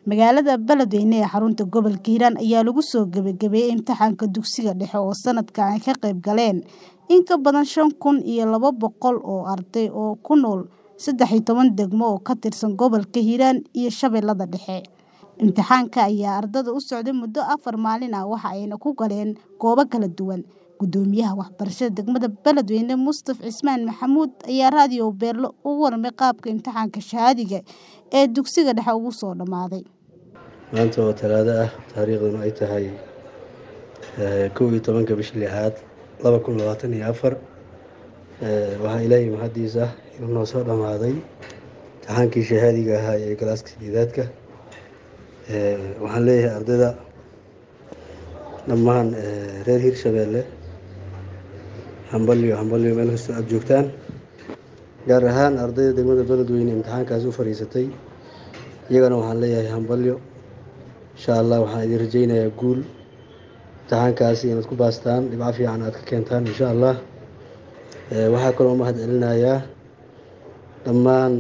Magaalada Beledweyne ee xarunta gobolka Hiiraan ayaa lagu soo gabagabeeyay imtixaanka dugsiga dhexe oo sanadkan ay ka qayb galeen in ka badan shan kun iyo laba boqol oo arday oo ku nool saddex iyo toban degmo oo ka tirsan gobolka Hiiraan iyo Shabeellaha Dhexe. Imtixaanka ayaa ardayda u socday muddo afar maalin ah waxa ayna ku galeen goobo kala duwan. Gudoomiyaha waxbarashada degmada Beledweyne Mustaf Cismaan Maxamuud ayaa raadiyo Beerlo uga warramay qaabka imtixaanka shahaadiga ee dugsiga dhexe ugu soo dhammaaday. maanta oo talaado ah taariikhduna ay tahay kow iyo tobanka bishii lixaad laba kun labaatan iyo afar waxaa ilaahay mahadiis ah inuu noo soo dhammaaday imtixaankii shahaadiga ahaa ee galaaska sideedaadka waxaan leeyahay ardayda dhammaan reer hirshabeelle hambalyo hambalyo meel kastoo aada joogtaan gaar ahaan ardayda degmada beledweyne imtixaankaas u fadhiisatay iyagana waxaan leeyahay hambalyo insha allah waxaan idin rajeynayaa guul imtixaankaasi inaad ku baastaan dhibco fiican aad ka keentaan insha allah waxaa kaloo mahad celinayaa dhammaan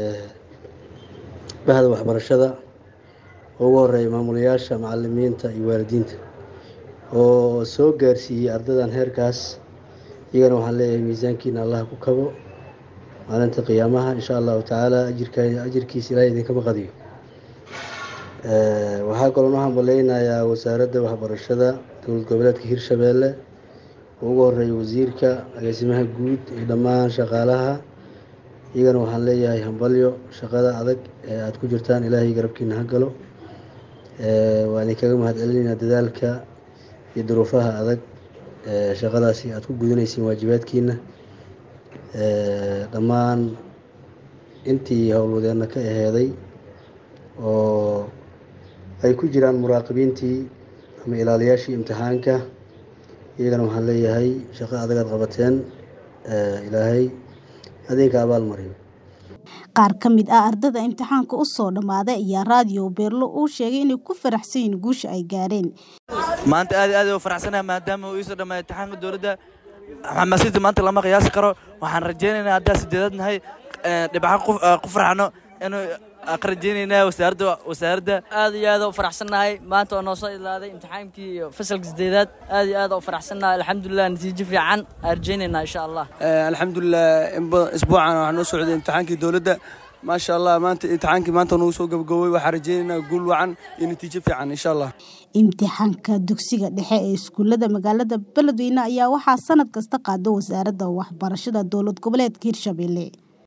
bahda waxbarashada oo ugu horeeya maamulayaasha macalimiinta iyo waalidiinta oo soo gaarsiiyey ardaydan heerkaas iyagana waxaan leeyahay miisaankiina allah ku kabo maalinta qiyaamaha insha allahu tacaala ajirka ajirkiisa ilaahay idinkama qadiyo waxaa kaloo noo hambaleynayaa wasaaradda waxbarashada dowlad goboleedka hirshabeelle oo ugu horeeya wasiirka agaasimaha guud iyo dhammaan shaqaalaha iyagana waxaan leeyahay hambalyo shaqada adag ee aada ku jirtaan ilaahay garabkiina ha galo waan idinkaga mahad celinaynaa dadaalka iyo duruufaha adag shaqadaasi aada ku gudanaysiin waajibaadkiina dhammaan intii howlwadeenna ka aheeday oo ay ku jiraan muraaqibiintii ama ilaaliyaashii imtixaanka iyagana waxaan leeyahay shaqo adag aad qabateen ilaahay adinka abaal mariyo qaar ka mid ah ardayda imtixaanka u soo dhammaaday ayaa raadiyo beerlo uu sheegay inay ku faraxsan yihiin guusha ay gaareen maanta aad aad u faraxsanahay maadaama uu iisoo dhammaayay imtixaanka dowladda xamaasadda maanta lama qiyaasi karo waxaan rajaynaynaa haddaa sideedad nahay dhibco ku farxano inuu ka rajaynaynaa wasaaradda wasaaradda aad iyo aad u faraxsannahay maanta oo noo soo idlaaday imtixaankii fasalka sideedaad aad iyo aad u faraxsannahay alxamdulilah natiijo fiican aan rajaynaynaa insha allah alxamdulilah isbuucan waxaa noo socday imtixaankii dowladda maasha allah maanta imtixaankii maanta nagu soo gabagabowey waxaan rajaynaynaa guul wacan iyo natiijo fiican insha allah imtixaanka dugsiga dhexe ee iskuullada magaalada beledweyne ayaa waxaa sanad kasta qaada wasaaradda waxbarashada dowlad goboleedka hirshabelle